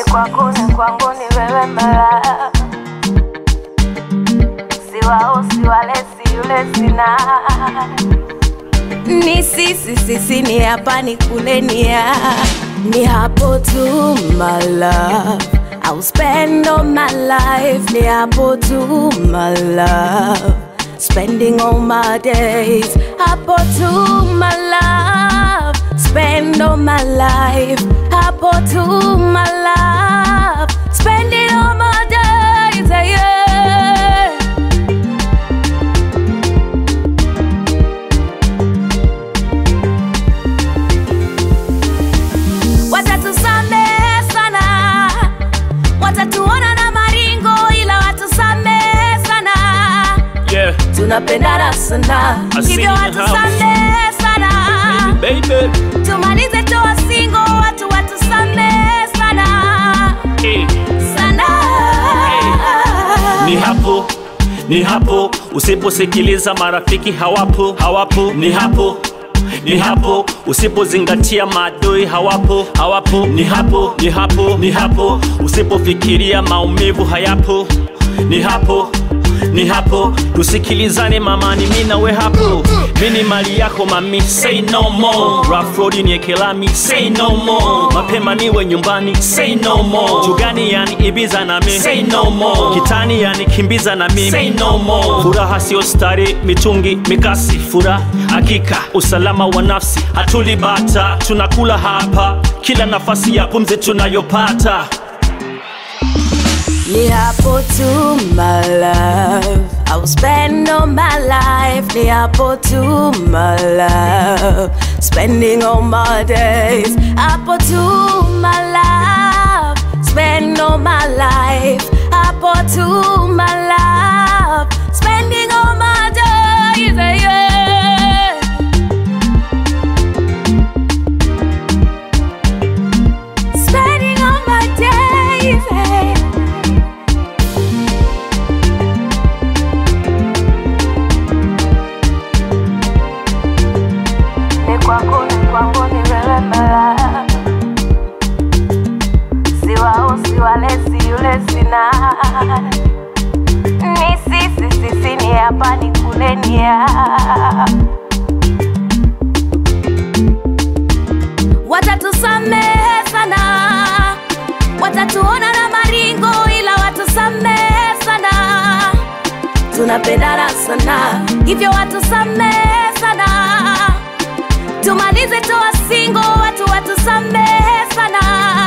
kwako ni kwangu ni wewe mara siwao siwalesi yule sina ni sisi sisi ni hapa ni kule ni ya ni hapo tu my love I'll spend all my life ni hapo tu my love Spending all my days hapo tu my love Spend all my life hapo tu my love Spending all my days yeah. watatusamehe sana, watatuona na maringo, ila watusamehe sana, Yeah, tunapendana sana, I see hivyo you in the house. watusamehe sana, baby. tumalize toa singo, watu watusamehe sana Eh, sana. ni hapo ni hapo usiposikiliza marafiki hawapo hawapo ni hapo ni hapo usipozingatia maadui hawapo hawapo ni hapo ni hapo ni hapo usipofikiria maumivu hayapo ni hapo ni hapo tusikilizane mamani mi nawe hapo mi ni mali yako mami say no more Rough road ni ekelami say no more mapema niwe nyumbani say no more jugani yani ibiza na mi say no more kitani yani kimbiza na mimi say no more furaha sio stari mitungi mikasi furaha hakika usalama wa nafsi hatulibata tunakula hapa kila nafasi ya pumzi tunayopata Ni hapo tu my love I will spend all my life Ni hapo tu my love Spending all my days Hapo tu my love Spend all my life Hapo tu my love Spending all my days yeah. Spending all my days yeah. ni kwako ni kwangu ni wewe mara siwao siwalesi yule sina ni sisi sisi ni hapa ni kule ni ya watatusamehe sana watatuona na maringo ila watusamehe sana tunapendana sana hivyo watusamehe sana tumalize toa singo watu watusamehe sana